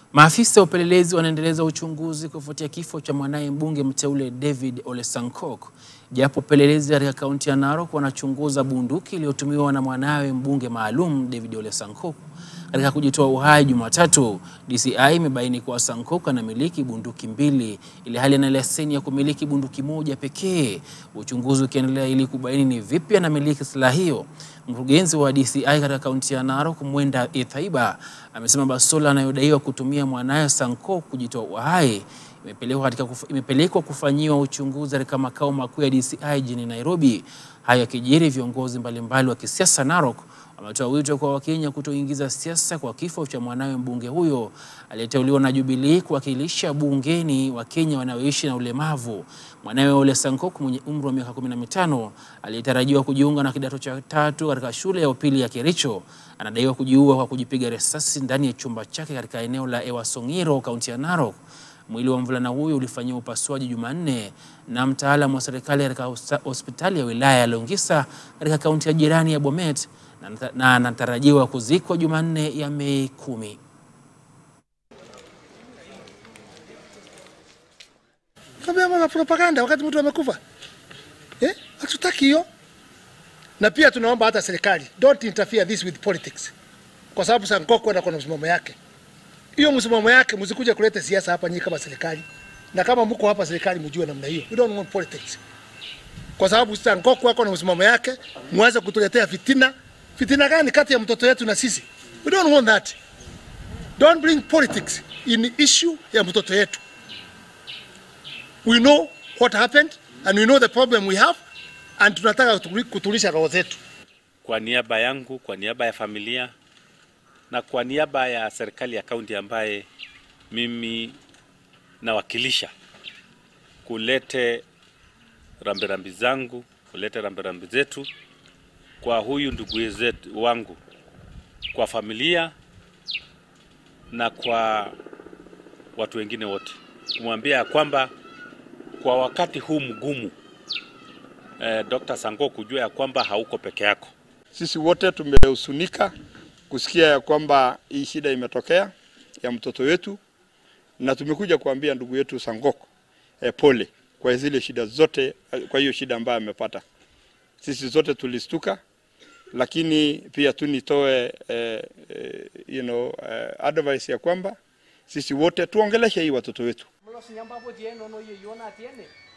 Maafisa wa upelelezi wanaendeleza uchunguzi kufuatia kifo cha mwanaye mbunge mteule David Ole Sankok. Japo upelelezi katika kaunti ya Narok wanachunguza bunduki iliyotumiwa na mwanawe mbunge maalum David Ole Sankok katika kujitoa uhai Jumatatu. DCI imebaini kuwa Sankok anamiliki bunduki mbili ili hali ana leseni ya kumiliki bunduki moja pekee, uchunguzi ukiendelea ili kubaini ni vipi anamiliki silaha hiyo. Mkurugenzi wa DCI katika kaunti ya Narok Mwenda Ithaiba amesema bastola anayodaiwa kutumia mwanaye Sankok kujitoa uhai imepelekwa katika kuf, imepelekwa kufanyiwa uchunguzi katika makao makuu ya DCI jijini Nairobi. Hayo yakijiri, viongozi mbalimbali wa kisiasa Narok wametoa wito kwa Wakenya kutoingiza siasa kwa kifo cha mwanawe mbunge huyo aliyeteuliwa na Jubilee kuwakilisha bungeni Wakenya wanaoishi na ulemavu. Mwanawe Ole Sankok mwenye umri wa miaka 15 aliyetarajiwa kujiunga na kidato cha tatu katika shule ya upili ya Kericho anadaiwa kujiua kwa kujipiga risasi ndani ya chumba chake katika eneo la Ewasongiro, kaunti ya Narok. Mwili wa mvulana huyo ulifanyiwa upasuaji Jumanne na mtaalamu wa serikali katika hospitali ya wilaya ya Longisa katika kaunti ya jirani ya Bomet na anatarajiwa kuzikwa Jumanne ya Mei kumi. Kama propaganda wakati mtu amekufa eh? Hatutaki hiyo, na pia tunaomba hata serikali don't interfere this with politics, kwa sababu Sankok kwenda kwa msimamo yake hiyo msimamo yake, msikuja kuleta siasa hapa nyinyi kama serikali, na kama mko hapa serikali mjue namna hiyo. We don't want politics, kwa sababu Sankok wako na msimamo yake, mwanze kutuletea fitina. Fitina gani kati ya mtoto wetu na sisi? We don't want that. Don't bring politics in issue ya mtoto yetu. We know what happened and we know the problem we have and tunataka kutulisha roho zetu. Kwa niaba yangu, kwa niaba ya familia na kwa niaba ya serikali ya kaunti ambaye mimi nawakilisha, kulete rambirambi zangu, kulete rambirambi zetu kwa huyu ndugu zetu wangu, kwa familia na kwa watu wengine wote, kumwambia ya kwamba kwa wakati huu mgumu eh, Dr. Sango kujua ya kwamba hauko peke yako. Sisi wote tumehusunika kusikia ya kwamba hii shida imetokea ya mtoto wetu, na tumekuja kuambia ndugu yetu Sangok eh, pole kwa zile shida zote, kwa hiyo shida ambayo amepata. Sisi zote tulistuka, lakini pia tu nitoe eh, eh, you know, eh, advice ya kwamba sisi wote tuongeleshe hii watoto wetu.